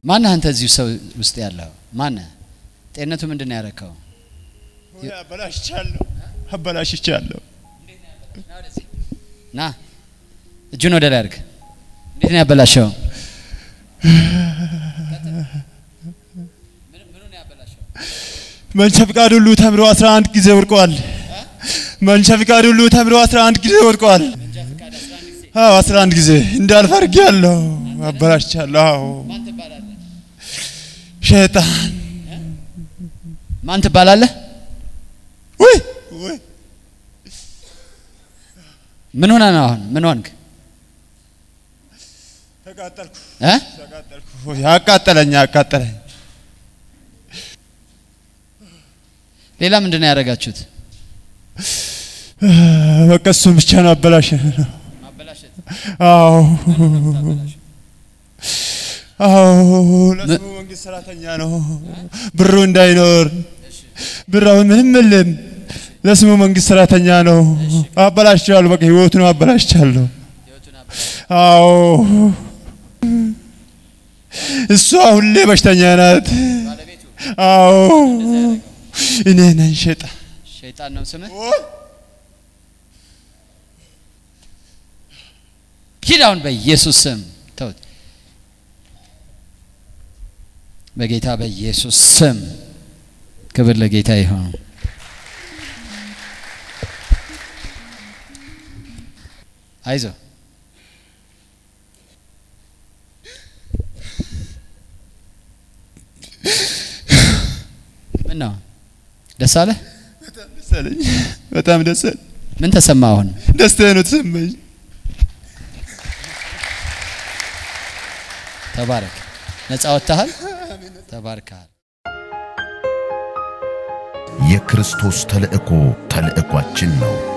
ማነህ አንተ እዚሁ ሰው ውስጥ ያለው ማነህ? ጤንነቱ ምንድን ነው ያረከው? አበላሽቻለሁ አበላሽቻለሁ። ና እጁን ወደ ላይ አድርግ። እንዴት ነው ያበላሸው? መንጃ ፍቃድ ሁሉ ተምሮ 11 ጊዜ ወድቋል። መንጃ ፍቃድ ሁሉ ተምሮ 11 ጊዜ ወድቋል። አዎ 11 ጊዜ እንዳልፍ አድርጌያለሁ። አበላሽቻለሁ። አዎ ሸይጣን ማን ትባላለህ? ወይ ወይ ምን ሆነ ነው አሁን? ምን ሆንክ? ተቃጠልኩ እ? ተቃጠልኩ። ያቃጠለኝ ያቃጠለኝ ሌላ ምንድን ነው ያደረጋችሁት? በቃ እሱን ብቻ ነው አበላሽ ነው። አዎ አዎ ለስሙ መንግስት ሰራተኛ ነው። ብሩ እንዳይኖር ብር አሁን ምንም የለም። ለስሙ መንግስት ሰራተኛ ነው። አበላሽቻለሁ። በቃ ህይወቱን አበላሽቻለሁ። አዎ እሷ ሁሌ በሽተኛ ናት። አዎ እኔ ነኝ ሸጣን ሸይጣን ነው ስምህ? ሂድ አሁን በኢየሱስ ስም ተውት። በጌታ በኢየሱስ ስም ክብር ለጌታ ይሁን። አይዞ ምን ነው ደስ አለህ? ደስ አለኝ። በጣም ደስ አለኝ። ምን ተሰማ አሁን? ደስታ ነው ተሰማኝ። ተባረክ። ነፃ ወጥተሃል። ተባርከሃል። የክርስቶስ ተልእኮ ተልእኳችን ነው።